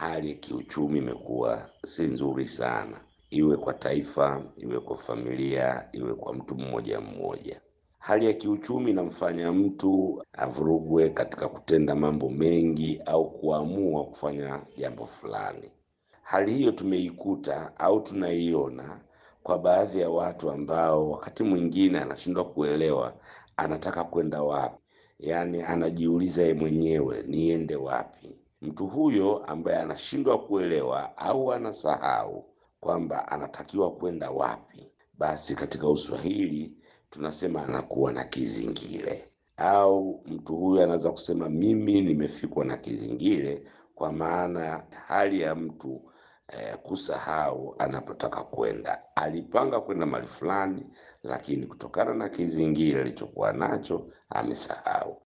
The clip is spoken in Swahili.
hali ya kiuchumi imekuwa si nzuri sana, iwe kwa taifa, iwe kwa familia, iwe kwa mtu mmoja mmoja. Hali ya kiuchumi inamfanya mtu avurugwe katika kutenda mambo mengi au kuamua kufanya jambo fulani. Hali hiyo tumeikuta au tunaiona kwa baadhi ya watu ambao wakati mwingine anashindwa kuelewa anataka kwenda wapi, yaani anajiuliza yeye mwenyewe niende wapi. Mtu huyo ambaye anashindwa kuelewa au anasahau kwamba anatakiwa kwenda wapi, basi katika Uswahili tunasema anakuwa na kizingile, au mtu huyo anaweza kusema mimi nimefikwa na kizingile, kwa maana hali ya mtu eh, kusahau anapotaka kwenda. Alipanga kwenda mahali fulani, lakini kutokana na kizingile alichokuwa nacho amesahau.